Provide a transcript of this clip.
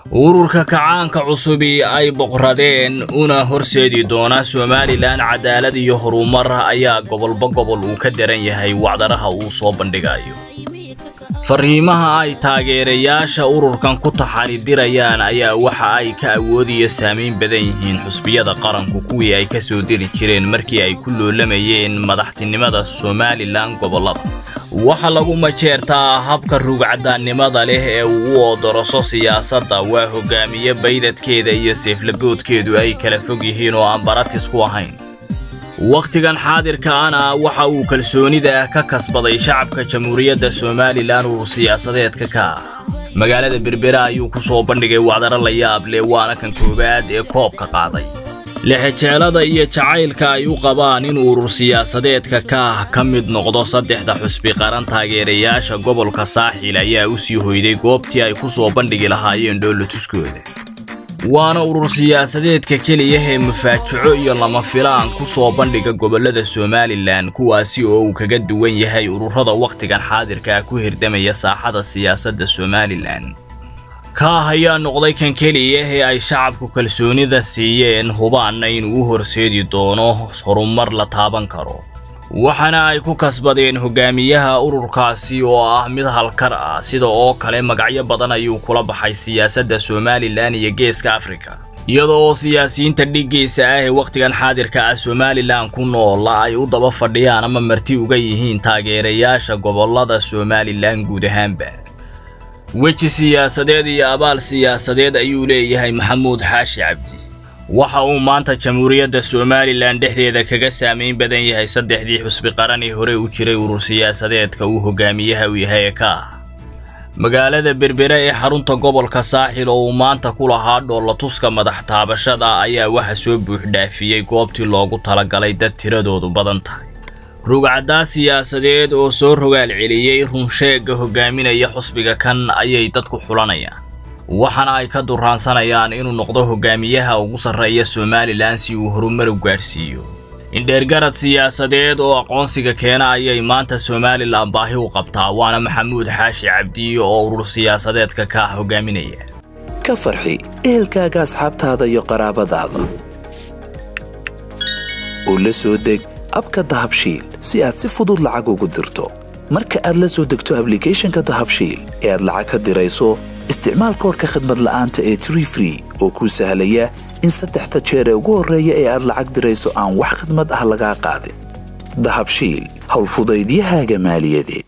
ururka kacaanka cusubi ay boqradeen una horseedi doona somalilan cadaalad iyo horumar ayaa gobolba gobol uu ka daran yahay wacdaraha uu soo bandhigayo fariimaha ay taageerayaasha ururkan ku taxanidirayaan ayaa waxa ay ka awood iyo saamayn badan yihiin xusbiyada qaranku kuwii ay ka soo diri jireen markii ay ku loolamayeen madaxtinimada somalilan gobollada waxa lagu majeertaa habka rugcadaannimada leh ee uu u oodoroso siyaasadda waa hogaamiye baydadkeeda iyo seeflaboodkeedu ay kala fog yihiin oo aan baratis ku ahayn wakhtigan xaadirkaana waxa uu kalsoonida ka kasbaday shacabka jamhuuriyadda somalilan urur siyaasadeedka ka ah magaalada berbera ayuu ku soo bandhigay wacdaro la yaab leh waana kan koowaad ee koobka qaaday lixejeelada iyo jacaylka ay u qabaan in urur siyaasadeedka ka ah ka mid noqdo saddexda xusbi qaran taageerayaasha gobolka saaxil ayaa u sii hoyday goobtii ay ku soo bandhigi lahaayeen dhoolatuskooda waana urur siyaasadeedka keliya ee mafaajaco iyo lama filaan ku soo bandhiga gobollada somalilan kuwaasi oo uu kaga duwan yahay ururada wakhtigan xaadirka ku hirdamaya saaxada siyaasadda somalilan kaah ayaa noqday kan keliya ee ay shacabku kalsoonida siiyeen hubaanna inuu u horseedi doono horumar la taaban karo waxaana ay ku kasbadeen hogaamiyaha ururkaasi oo ah mid halkar ah sida oo kale magacyo badan ayuu kula baxay siyaasadda somalilan iyo geeska afrika iyadoo oo siyaasiyiinta dhiggiisa ah ee wakhtigan xaadirka ah somalilan ku noola ay u daba fadhiyaan ama marti uga yihiin taageerayaasha gobollada somalilan guud ahaanba weji siyaasadeed iyo abaal siyaasadeed ayuu leeyahay maxamuud xaashi cabdi waxa uu maanta jamhuuriyadda somalilan dhexdeeda kaga saamayn badan yahay saddexdii xusbi qaran ee hore u jiray urur siyaasadeedka uu hogaamiyaha u yahay ee ka ah magaalada berbera ee xarunta gobolka saaxil oo uu maanta ku lahaa dhoolatuska madax taabashada ayaa waxa soo buuxdhaafiyey goobtii loogu talagalay dad tiradoodu badan tahay rugcaddaa siyaasadeed oo soo rogaal celiyey runsheegga hogaaminaya xusbiga kan ayay dadku xulanayaan waxaana ay ka duraansanayaan inuu noqdo hogaamiyaha ugu sarreeya somalilan si uu horumar u gaadhsiiyo indheergarad siyaasadeed oo aqoonsiga keena ayay maanta somalilan baahi u qabtaa waana maxamuud xaashi cabdi oo urur siyaasadeedka ka ah hogaaminaya ka farxi ehelkaaga asxaabtaada iyo qaraabadaada oo la soo deg abka dahabshiil si aad si fudud lacag ugu dirto marka aad la soo degto ablicathonka dahabshiil ee aad lacag ka dirayso isticmaal koorka khadmad la'aanta ee tree free oo kuu sahlaya in saddexda jeer ee ugu horreeya ee aad lacag dirayso aan wax khadmad ah lagaa qaadin dahabshiil howlfudaydiyahaaga maaliyadeed